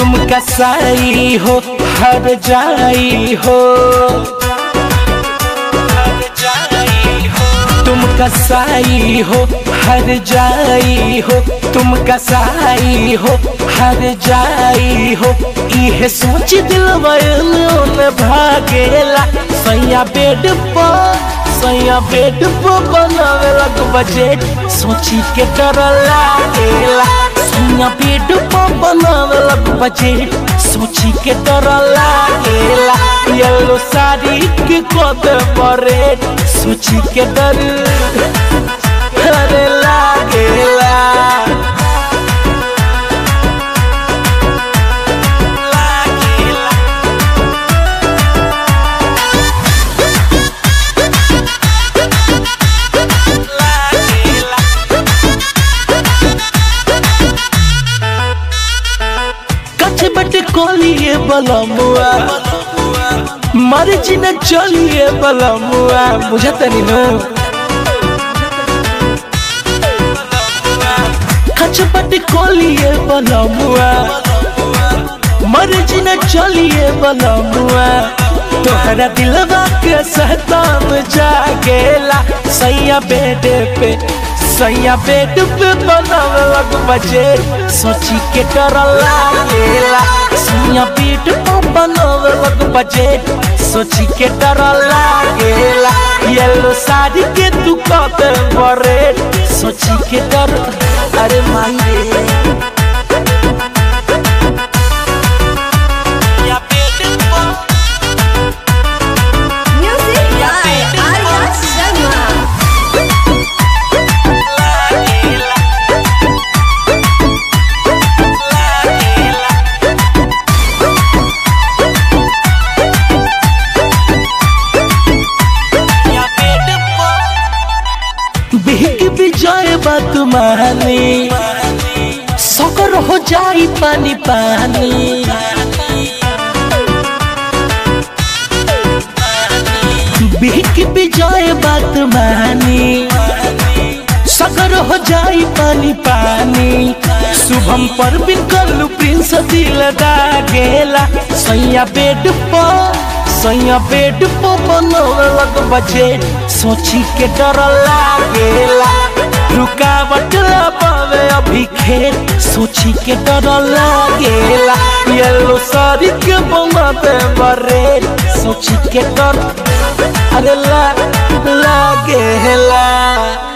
तुम कसाई हो हर जाई हो तुम कसाई हो हर जाई हो तुम कसाई हो हर जाई हो इहे सोच दिल में भागेला सैया बेड पर सैया बेड पर बनावे लग बजट सोची के डर लागेला सैया बेड पर बनावे लग बजट सोची के डर लागेला येलो साड़ी के कद परेट सोची के डर अरे लागेला लागेला लागेला कच बट कोलिए बलमुआ मर्जी न चलिए बलमुआ बुझत नहीं नो कच बट कोलिए बलमुआ मर्जी न चलिए बलमुआ तोहरा दिलवा के सहताम जागेला सैया बेड पे सैया बेड पे बनावे लग बजे सोची के डर लागेला सैया बेड पे बनावे लग बजे सोची के डर लागेला येलो साड़ी के तू कते बरे सोची के डर अरे माई रे या बेड पे Music by Arya Sharma. बिहक विजय बात मानी सकर हो जाई पानी पानी बिहक विजय बात मानी सकर हो जाई पानी पानी शुभम पर बिन कल्लू प्रिंस दिल दागेला सैया बेड पर सैया बेड पर बनवे लग बजे सोची के डर लागेला रुकावट पावे अभी खेत सोची के डर लागेला येलो साड़ी के बनाते बरे सोची के डर अरे ला लागेला